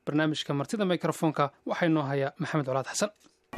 barnaamijka martida mikrofoonka waxaa inoo haya maxamed colaad xasan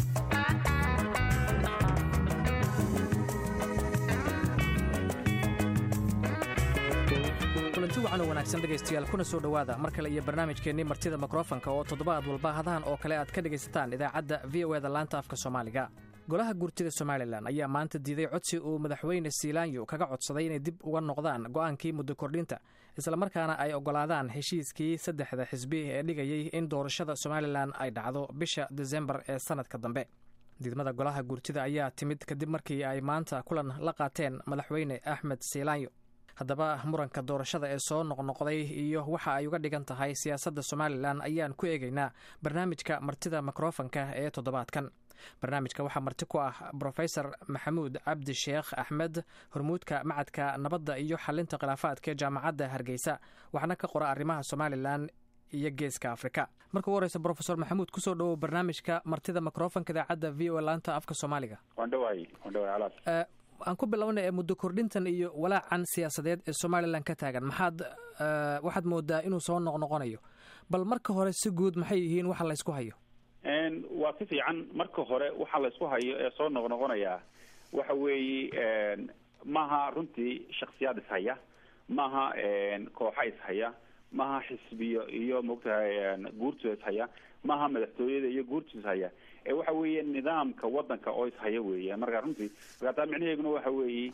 kulanti wacan oo wanaagsan dhegaystayaal kuna soo dhowaada mar kale iyo barnaamijkeennii martida mikrofonka oo toddobaad walba hadahan oo kale aad ka dhegaysataan idaacadda v o eda laanta afka soomaaliga golaha guurtida somalilan ayaa maanta diiday codsi uu madaxweyne siilaanyo kaga codsaday inay dib uga noqdaan go'aankii muddo kordhinta islamarkaana ay oggolaadaan heshiiskii saddexda xisbi ee dhigayay in doorashada somalilan ay dhacdo bisha desembar ee sannadka dambe diidmada golaha guurtida ayaa timid kadib markii ay maanta kulan la qaateen madaxweyne axmed siilaanyo haddaba muranka doorashada ee soo noqnoqday iyo waxa ay uga dhigan tahay siyaasadda somalilan ayaan ku eegaynaa barnaamijka martida mikrofonka ee toddobaadkan barnaamijka waxaa marti ku ah brofesor maxamuud cabdi sheekh axmed hormuudka macadka nabadda iyo xalinta khilaafaadka ee jaamacadda hargeysa waxaana ka qora arrimaha somalilan iyo geeska afrika marka u horeysa brofesor maxamuud kusoo dhowow barnaamijka martida mikrofonka idaacadda v o laanta afka soomaaliga aan ku bilowna ee muddo kordhintan iyo walaacan siyaasadeed ee somalilan ka taagan maxaad waxaad moodaa inuu soo noqnoqonayo bal marka hore si guud maxay yihiin waxa laysku hayo waa si fiican marka hore waxa laysku hayo ee soo noqnoqonayaa waxa weeye maaha runtii shaksiyaad ishaya maaha kooxa ishaya maaha xisbiyo iyo maogtahay guurtooda ishaya maaha madaxtooyada iyo guurtooda ishaya ee waxa weeye nidaamka wadanka oo ishaya weeye marka runtii marka taa micnaheeguna waxa weeye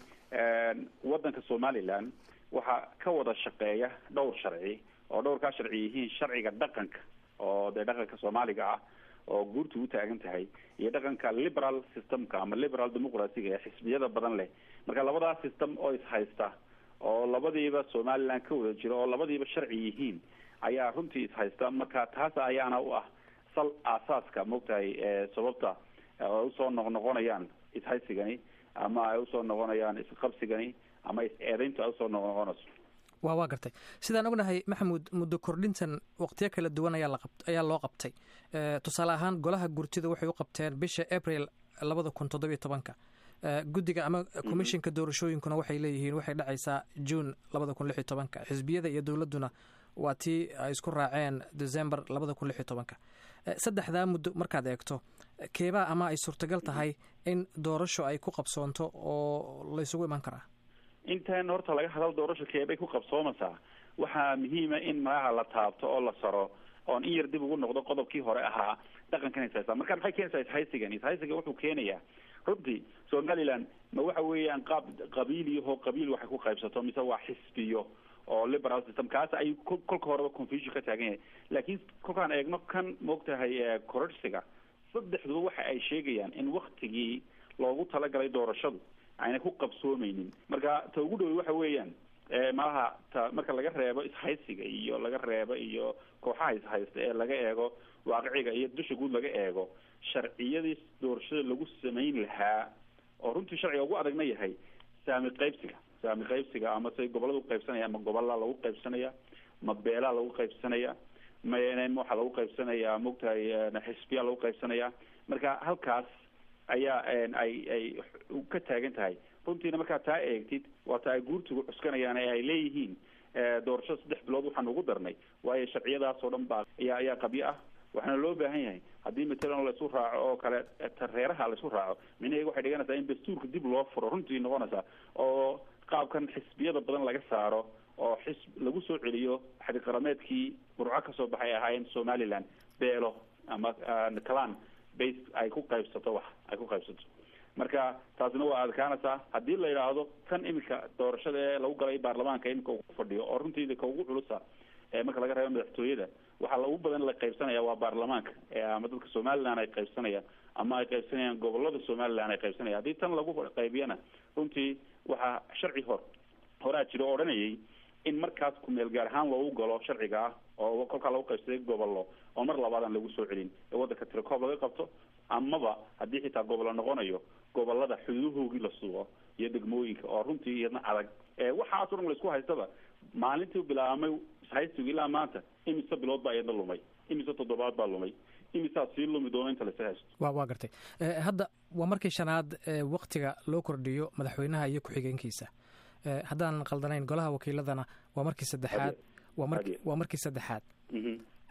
wadanka somaliland waxaa ka wada shaqeeya dhowr sharci oo dhowrkaa sharci yihiin sharciga dhaqanka oo dee dhaqanka soomaaliga ah oo guurtu u taagan tahay iyo dhaqanka liberal systemka ama liberal demoqraciga ee xisbiyada badan leh marka labadaas system oo ishaysta oo labadiiba somaliland ka wada jiro oo labadiiba sharci yihiin ayaa runtii ishaysta marka taas ayaana u ah sal aasaaska maogtahay sababta ay usoo noqnoqonayaan ishaysigani ama ay usoo noqonayaan isqabsigani ama is-eedayntu ay usoo noqnoqonayso wa waa gartay sidaan ognahay maxamuud muddo kordhintan waqtiyo kala duwan ayaa laqab ayaa loo qabtay tusaale ahaan golaha gurtida waxay u qabteen bisha april labada kun toddobiyo tobanka guddiga ama commishinka doorashooyinkuna waxay leeyihiin waxay dhacaysaa june labada kun lix iyo tobanka xisbiyada iyo dowladduna waa tii ay isku raaceen december labada kun lix iyo tobanka saddexdaa muddo markaad eegto keebaa ama ay suurtagal tahay in doorasho ay ku qabsoonto oo laysugu iman karaa intan horta laga hadal doorasho keebay ku qabsoomaysaa waxaa muhiima in magaca la taabto oo la saro oon in yar dib ugu noqdo qodobkii hore ahaa dhaqankan ishaysta marka maxay keenaysaa ishaysigan ishaysiga wuxuu keenayaa runtii somaliland ma waxa weeyaan qaab qabiiliyahoo qabiil waxay ku qaybsato mise waa xisbiyo oo liberal system kaas ay kolka horeba confusion ka taagan yahay laakiin kolkaan eegno kan maogtahay kororsiga saddexduba waxa ay sheegayaan in waktigii loogu talagalay doorashadu ayna ku qabsoomeynin marka ta ugu dhowy waxa weeyaan malaha ta marka laga reebo ishaysiga iyo laga reebo iyo kooxaha ishaysta ee laga eego waaqiciga iyo dusha guud laga eego sharciyadii doorashada lagu samayn lahaa oo runtii sharciga ugu adagna yahay saami qaybsiga saami qaybsiga ama say gobollada uqaybsanaya ma gobollaa lagu qaybsanaya ma beelaa lagu qaybsanaya ma waxaa lagu qaybsanaya maogtahay xisbiyaa lagu qaybsanaya marka halkaas ayaa ay ay ka taagan tahay runtiina markaa taa eegtid waa ta ay guurtigu cuskanayaan ee ay leeyihiin doorashada saddex bilood waxaan ugu darnay waayo sharciyadaas oo dhan baa ayaa ayaa qabyo ah waxaana loo baahan yahay haddii matalan laisu raaco oo kale reeraha laisu raaco micnaheega waxay dhiganaysaa in dastuurka dib loo furo runtii noqonaysaa oo qaabkan xisbiyada badan laga saaro oo xisb lagu soo celiyo xadiqarameedkii burco kasoo baxay ahaayeen somaliland beelo ama clan base ay ku qaybsato wax ay ku qaybsato marka taasina waa adkaanaysaa haddii la yidhaahdo kan iminka doorashada ee lagu galay baarlamaanka iminka uu fadhiyo oo runtii ka ugu culusa marka laga reebo madaxtooyada waxaa lagu badan la qaybsanaya waa baarlamaanka ama dadka somaliland ay qaybsanayaan ama ay qaybsanayaan gobolada somaliland ay qaybsanaya haddii tan lagu qaybiyana runtii waxaa sharci hor horaa jiro o odhanayay in markaas kumeel gaar ahaan loogu galo sharciga ah oo kolkaa lagu qaybsaday gobollo oo mar labaadan lagu soo celin ee waddanka tirakoob laga qabto amaba haddii xitaa gobollo noqonayo gobolada xuduudahoogii la sugo iyo degmooyinka oo runtii iyadna adag waxaas o dhan laisku haystaba maalintii bilaabmay haystigu ilaa maanta imise bilood baa iyadna lumay imise toddobaad baa lumay imisaa sii lumi doona inta lasa haysto wa waa gartay hadda waa markii shanaad waktiga loo kordhiyo madaxweynaha iyo ku-xigeenkiisa haddaan qaldanayn golaha wakiiladana waa markii saddexaad waa mar waa markii saddexaad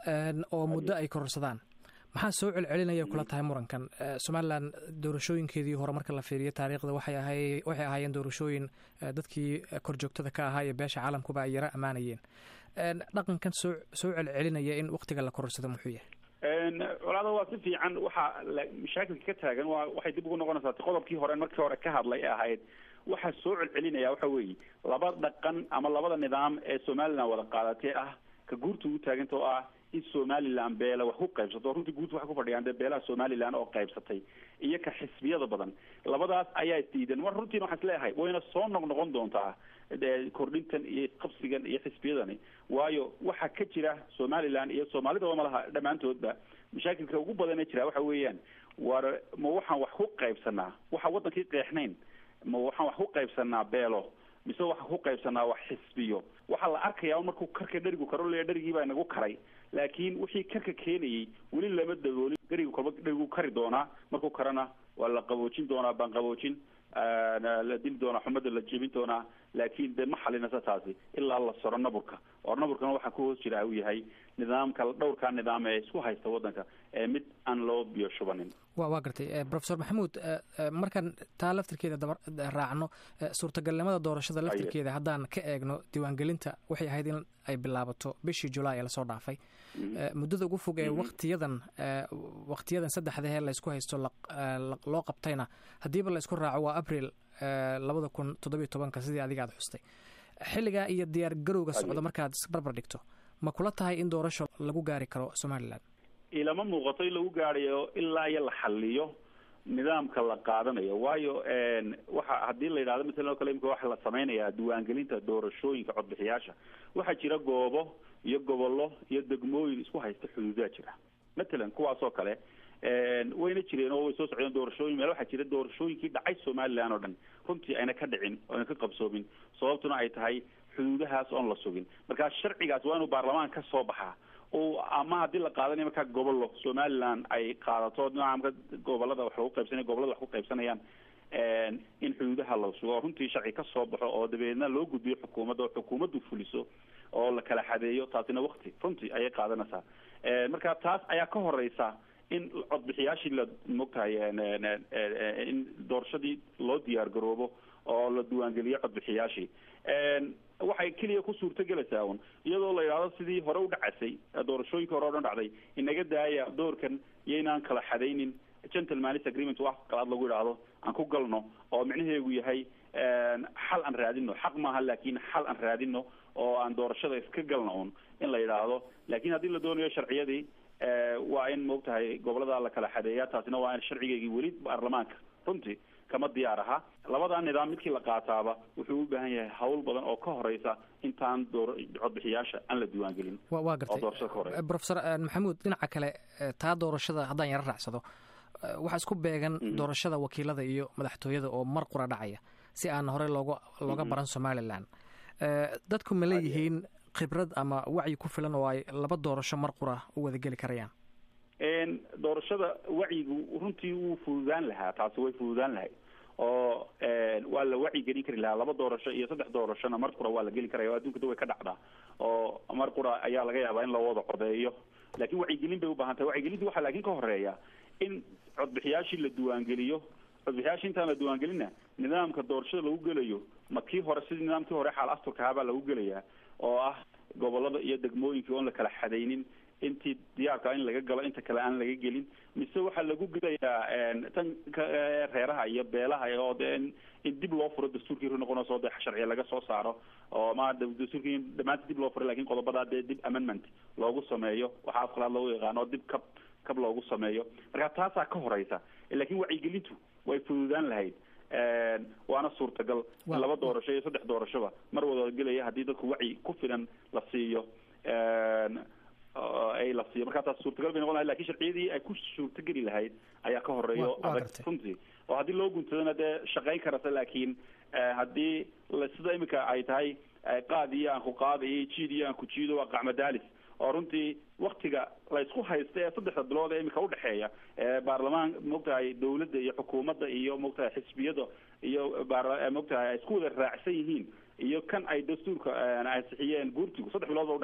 oo muddo ay kororsadaan maxaa soo celcelinaya kula tahay murankan somalilan doorashooyinkeedii hore marka la fiiriyo taariikhda waxay ahay waxay ahaayeen doorashooyin dadkii korjoogtada ka ahaa iyo beesha caalamkuba ay yaro ammaanayeen dhaqankan soo soo celcelinaya in waktiga la kororsado muxuu yahay colaada waa si fiican waxaa mashaakilka ka taagan waa waxay dib ugu noqonaysaa qodobkii hore markii hore ka hadlay ee ahayd waxaa soo celcelinaya waxa weeye laba dhaqan ama labada nidaam ee somalilan wada qaadatee ah ka guurta ugu taaganta oo ah in somalilan beela wax ku qaybsato runtii guurta waxay ku fadhiyaan dee beelaha somalilan oo qaybsatay iyo ka xisbiyada badan labadaas ayaa isdiidan mar runtiina waxaan isleeyahay wayna soo noqnoqon doontaa kordhintan iyo qabsigan iyo xisbiyadani waayo waxaa ka jira somalilan iyo soomaalidaba malaha dhammaantoodba mashaakilka ugu badan ee jira waxa weeyaan war ma waxaan wax ku qaybsanaa waxa wadankii qeexnayn ma waxaan wax ku qaybsanaa beelo mise waxaan ku qaybsanaa wax xisbiyo waxaa la arkayaa markuu karka dherigu karo leeya dherigii baa inagu karay laakiin wixii karka keenayay weli lama daboolin dherigu kolba dherigu kari doonaa markuu karana waa la qaboojin doonaa baan qaboojin la dili doonaa xumada la jebin doonaa laakiin de ma xalinasa taasi ilaa la soro naburka oo naburkana waxaa ku hoos jira uu yahay nidaamka dhowrkaa nidaam ee isku haysta waddanka ee mid aan loo biyo shubanin wa waa gartay profesor maxamuud markaan taa laftirkeeda daba raacno suurtagalnimada doorashada laftirkeeda haddaan ka eegno diiwaangelinta waxay ahayd in ay bilaabato bishii julaay ee lasoo dhaafay muddada ugu fog ee waktiyadan waktiyadan saddexdahee laysku haysto loo qabtayna haddiiba la isku raaco waa abril labada kun toddobiyo tobanka sidii adiga aad xustay xilligaa iyo diyaar garowga socda markaad isbarbar dhigto ma kula tahay in doorasho lagu gaari karo somalilan ilama muuqato in lagu gaarayo ilaa iyo la xaliyo nidaamka la qaadanayo waayo waxa haddii la yidhahdo masalan oo kale imika waxa la samaynayaa diiwaangelinta doorashooyinka codbixiyaasha waxaa jira goobo iyo gobollo iyo degmooyin isku haysta xuduudaa jira matalan kuwaas oo kale wayna jireen oo way soo socdeen doorashooyin meel waxaa jira doorashooyinkii dhacay somalilan oo dhan runtii ayna ka dhicin oyna ka qabsoomin sababtuna ay tahay xuduudahaas oon la sugin marka sharcigaas waa inuu baarlamaan ka soo baxaa o ama haddii la qaadanayo markaa gobollo somalilan ay qaadato nidaamka gobolada wax lagu qaybsanaya gobolada wax ku qaybsanayaan in xuduudaha la sugo oo runtii sharci ka soo baxo oo dabeedna loo gudbiyo xukuumadda oo xukuumaddu fuliso oo la kala xadeeyo taasina wakti runtii ayay qaadanaysaa marka taas ayaa ka horeysa in codbixiyaashii la mogtahay in doorashadii loo diyaar garoobo oo la diiwaangeliyo codbixiyaashii waxay keliya ku suurtagelaysaa un iyadoo la yidhahdo sidii hore u dhacasay doorashooyinka hore o dhan dhacday inaga daaya doorkan iyaynaan kala xadaynin gentleman's agreement wax qalaad lagu yidhaahdo aan ku galno oo micnaheegu yahay xal aan raadino xaq maaha laakin xal aan raadino oo aan doorashada iska galno un in la yidhaahdo laakin haddii la doonayo sharciyadii waa in maogtahay gobolada la kala xadeeya taasina waa in sharcigeygii weli baarlamaanka runtii kama diyaar aha labadaa nidaam midkii la qaataaba wuxuu u baahan yahay hawl badan oo ka horeysa intaan door codbixiyaasha aan la diiwaangelin wa gartay profesor maxamuud dhinaca kale taa doorashada haddaan yaro raacsado waxaa isku beegan doorashada wakiilada iyo madaxtooyada oo mar qura dhacaya si aan horey looga looga baran somalilan dadku ma leeyihiin khibrad ama wacyi ku filan oo ay laba doorasho mar qura u wada geli karayaan doorashada wacyigu runtii wuu fududaan lahaa taasi way fududaan lahay oo waa la wacyi gelin kari lahaa laba doorasho iyo saddex doorashona mar qura waa la geli karaya o adduunka da way ka dhacdaa oo mar qura ayaa laga yaabaa in la wada codeeyo lakin wacyigelin bay ubaahan tahay wacyigelinta waxaa laakin ka horeeya in codbixiyaashii la diiwaangeliyo codbixiyaashii intaan la diiwaangelinna nidaamka doorashada lagu gelayo ma kii hore sidii nidaamkii hore xaal asturka ahaa baa lagu gelayaa oo ah gobolada iyo degmooyinkii oon la kala xadaynin intii diyaarka in laga galo inta kale aan laga gelin mise waxaa lagu gelayaa tan reeraha iyo beelaha oo de in dib loo furo dastuurkii ru noqonayso de sharciya laga soo saaro oo ma dastuurkii dhamaanta dib loo furo lakin qodobadaa dee dib amendment loogu sameeyo waxaa afqalaad loogu yaqaano oo dib kab kab loogu sameeyo marka taasaa ka horeysa lakin wacyigelintu way fududaan lahayd waana suurtagal in laba doorasho iyo saddex doorashoba mar wada gelaya haddii dadku wacyi ku filan la siiyo ay la siiyo markaa taas suurtagal bay noqon lahayd lakin sharciyadii ay ku suurtageli lahayd ayaa ka horeeyo adag runtii oo haddii loo guntadana dee shaqayn karata laakiin haddii sida imika ay tahay qaad iyo aan ku qaada iyo jiid iyo aan ku jiido waa qacmadaalis oo runtii waktiga la isku haysta ee saddexda bilood ee imika udhexeeya baarlamaan maogtahay dawladda iyo xukuumadda iyo maogtahay xisbiyada iyo maogtahay ay isku wada raacsan yihiin iyo kan ay dastuurka ansixiyeen guurtigu saddex bilood ba udhexaysa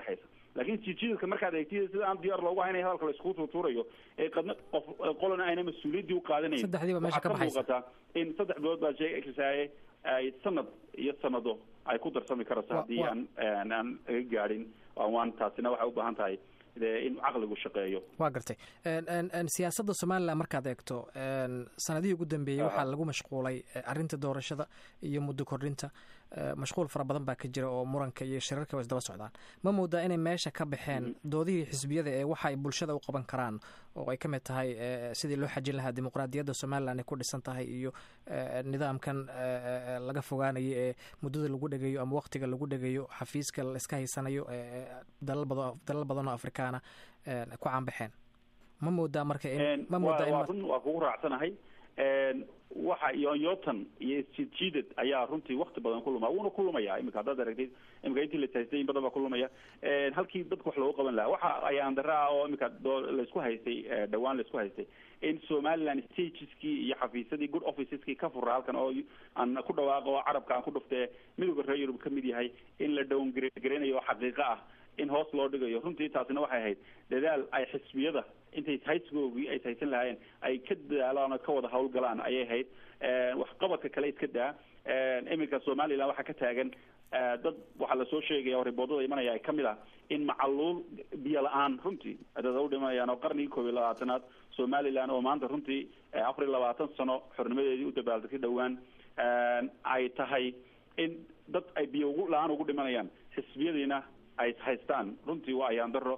laakiin jijiidka markaad eegtid sida aan diyaar loogu haynay hadalka la iskugu tuutuurayo ee qadna qof qolana ayna mas-uuliyaddii u qaadanayn saddexdiiba meesha ka baxaysa muuqataa in saddex bilood baa sheegaysaye ay sanad iyo sanado ay ku darsami karayso haddii aan aan laga gaadhin waan taasina waxay u baahan tahay in caqligu shaqeeyo waa gartay siyaasadda somalilan markaad eegto sanadihii ugu dambeeyey waxaa lagu mashquulay arrinta doorashada iyo muddo kordhinta mashquul fara badan baa ka jira oo muranka iyo shirarka wa isdaba socdaan ma moodaa inay meesha ka baxeen doodihii xisbiyada ee waxa ay bulshada u qaban karaan oo ay ka mid tahay sidii loo xajin lahaa dimuqraadiyadda somalilan ay ku dhisan tahay iyo nidaamkan laga fogaanayo ee muddada lagu dhegayo ama waqtiga lagu dhegayo xafiiska laiska haysanayo dalal badan oo afrikaana ku caanbaxeen ma moodaa marka ma moodaa run waa kugu raacsanahay waxa yoonyotan iyo isjiidjiidad ayaa runtii wakti badan ku luma wuuna ku lumaya imika haddaad aragtid imika intii lasaystay in badan baa ku lumaya halkii dadka wax loogu qaban lahaa waxa ayaan dara ah oo imika laisku haystay dhawaan laisku haystay in somaliland stageskii iyo xafiisyadii good officeskii ka fura halkan oo aan ku dhawaaqo oo carabka aan ku dhuftee midooda reer yurub kamid yahay in la down gareynayo oo xaqiiqo ah in hoos loo dhigayo runtii taasina waxay ahayd dadaal ay xisbiyada intay haysigoogii ay haysan lahaayeen ay ka dadaalaan oo ka wada hawlgalaan ayay ahayd waxqabadka kale iska daa iminka somaliland waxaa ka taagan dad waxaa lasoo sheegaya oo riboodada imanaya ay kamid ah in macaluul biyo la-aan runtii dad u dhimanayaan oo qarnigii koob iyo labaatanaad somaliland oo maanta runtii afar iyo labaatan sano xornimadeedii u dabaaldegtay dhowaan ay tahay in dad ay biyo ugu la-aan ugu dhimanayaan xisbiyadiina ay haystaan runtii waa ayaan daro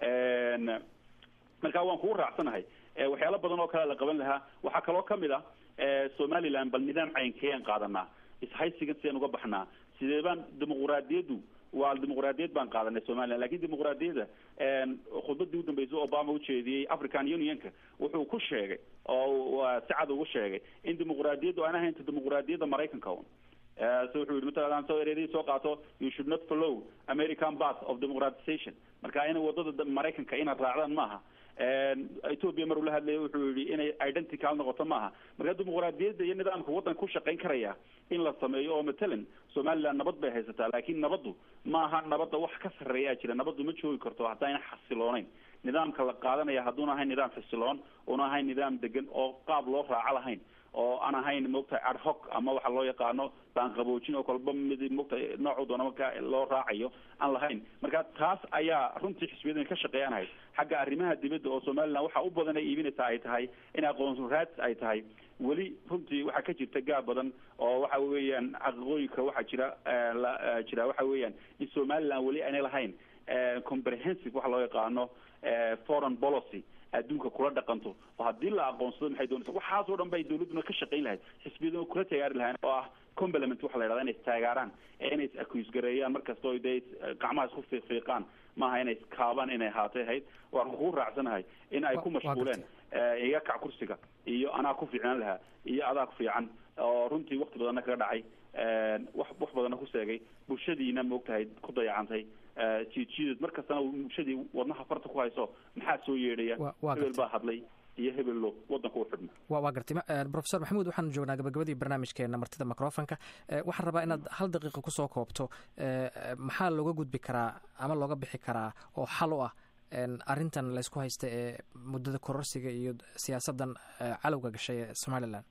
marka waan kugu raacsanahay waxyaalo badan oo kale la qaban lahaa waxaa kaloo kamid ah somaliland bal nidaam caynkeen qaadanaa ishaysigan sideen uga baxnaa sidee baan dimuquraadiyaddu waa dimuquraadiyad baan qaadanay somaliland lakin dimuquraadiyadda khudbadii udambeysay obama ujeediyey african unionka wuxuu ku sheegay oo si cad ugu sheegay in dimuquraadiyaddu aan ahaynta dimuquraadiyadda maraykanka un so wuxuu yihi matala soo ereedii soo qaato you should not follow american path of democratization marka ina wadada maraykanka inaad raacdaan maaha ethoopia mar uu la hadlaya wuxuu yihi inay identical noqoto maaha marka dimuquraadiyadda iyo nidaamka waddanka ku shaqayn karaya in la sameeyo oo matalan somaliland nabad bay haysataa laakiin nabaddu maaha nabadda wax ka sarreeyaa jira nabaddu ma joogi karto haddayna xasilooneyn nidaamka la qaadanaya hadduuna ahayn nidaam xisiloon una ahayn nidaam degan oo qaab loo raaco lahayn oo aan ahayn moogtahay ad hoc ama waxa loo yaqaano baanqaboojin oo kolba mid moogtahay noocu doona marka loo raacayo aan lahayn marka taas ayaa runtii xisbiyadan ka shaqeeyaan ahayd xagga arrimaha dibadda oo somaliland waxa u badan ay iibinaysaa ay tahay in aqoon raadis ay tahay weli runtii waxaa ka jirta gaab badan oo waxa weeyaan xaqiiqooyinka waxaa jira jira waxa weeyaan in somaliland weli aanay lahayn comprehensive waxa loo yaqaano foreign policy adduunka kula dhaqanto oo haddii la aqoonsado maxay doonaysa waxaas oo dhan bay dawladduna ka shaqayn lahayd xisbiyaduna kula taageeri lahayn oo ah complement waxa la yidhahda inay istaageeraan ee inay is accuse gareeyaan markasta oo dee gacmaha isku fiiqfiiqaan maaha inay iskaabaan inay haatay ahayd waan kugu raacsanahay in ay ku mashquuleen iga kac kursiga iyo anaa ku fiicnaan lahaa iyo adaa ku fiican oo runtii wakti badanna kaga dhacay wax wax badanna ku seegay bulshadiina maogtahay ku dayacantay jiidjiidad mar kastana bulshadii wadnaha farta ku hayso maxaa soo yeedhaya hebel baa hadlay iyo hebello wadanka u xidhma wa waa gartay profesor maxamuud waxaanu joognaa gabagabadii barnaamijkeena martida microfonka waxaan rabaa inaad hal daqiiqa kusoo koobto maxaa looga gudbi karaa ama looga bixi karaa oo xal u ah arrintan laysku haysta ee muddada kororsiga iyo siyaasaddan calowga gashay ee somaliland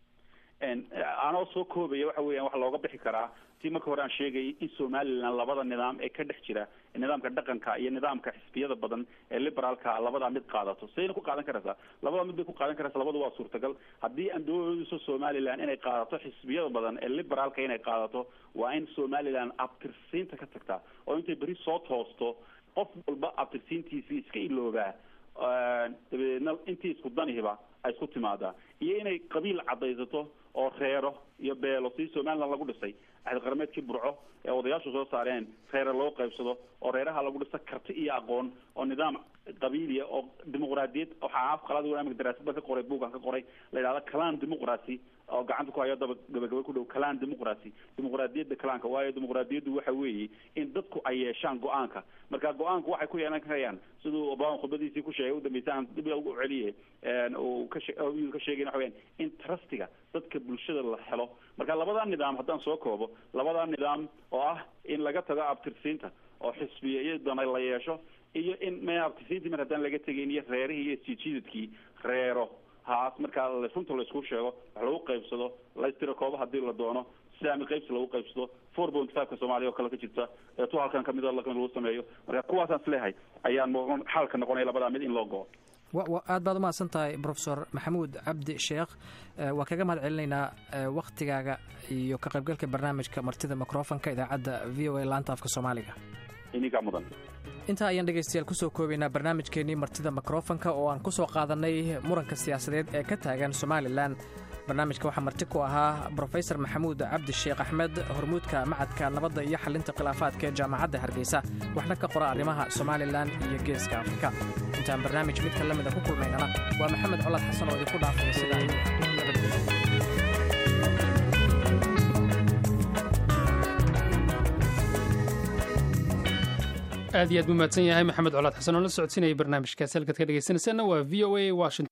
anoo soo koobaya waxa weeyaan waxa looga bixi karaa si marka hore aan sheegayay in somaliland labada nidaam ee ka dhex jira nidaamka dhaqanka iyo nidaamka xisbiyada badan ee liberaalka labadaa mid qaadato sidayna ku qaadan karaysaa labada mid bay ku qaadan karaysaa labada waa suurtagal haddii aan doonayso somaliland inay qaadato xisbiyada badan ee liberaalka inay qaadato waa in somaliland abtirsiinta ka tagtaa oo intay beri soo toosto qof walba abtirsiintiisii iska iloobaa dabadeedna intii isku danihiba ay isku timaadaa iyo inay qabiil caddaysato oo reero iyo beelo sidii somaliland lagu dhisay axdi qarameedkii burco ee odayaashu soo saareen reere loo qaybsado oo reeraha lagu dhisa karti iyo aqoon oo nidaam qabiiliya oo dimuqraadiyad waxaa af qalaad imika daraasad baan ka qoray buugan ka qoray la yidhahda calan democracy oo gacanta ku hayo daba gabagaba ku dhow calan democracy dimuqraadiyadda calaanka waayo dimuqraadiyaddu waxa weeye in dadku ay yeeshaan go-aanka marka go-aanku waxay ku yeelan karayaan siduu obama khudbadiisii ku sheegay udambeysa aan dib ugu celiye uu ka ka sheegay waxa weyaan in trustiga dadka bulshada la helo marka labadaa nidaam haddaan soo koobo labadaa nidaam oo ah in laga tago abtirsiinta oo xisbiya iyadana la yeesho iyo in mabtisiintii mar haddaan laga tegayn iyo reerihii iyo isjijiidadkii reero haas markaa runta laysku sheego wax lagu qaybsado laystiro kooba hadii la doono saami qaybsi lagu qaybsado four point fiveka soomaaliya oo kale ka jirta ee tu halkan kamid lakamid lagu sameeyo marka kuwaasaan isleehay ayaan xaalka noqonaya labadaa mid in loo go-o aad baad umahadsan tahay profesor maxamuud cabdi sheekh waa kaga mahad celinaynaa waktigaaga iyo ka qaybgalka barnaamijka martida microfonka idaacadda v o a laanta afka soomaaliga ininkaa mudan intaa ayaan dhegaystayaal kusoo koobaynaa barnaamijkeennii martida mikrofonka oo aan ku soo qaadannay muranka siyaasadeed ee ka taagan somalilan barnaamijka waxaa marti ku ahaa brofesor maxamuud cabdi sheekh axmed hormuudka macadka nabadda iyo xalinta khilaafaadka ee jaamacadda hargeysa waxna ka qora arrimaha somalilan iyo geeska afrika intaan barnaamij midka la mida ku kulmaynana waa maxamed colaad xasan oo idinku dhaafaya sidaa nabadgelya aad iyo aad buu mahadsan yahay maxamed colaad xasan oo la socodsiinaya barnaamijkaasi halkaad ka dhegeysanaysaana waa v o a washington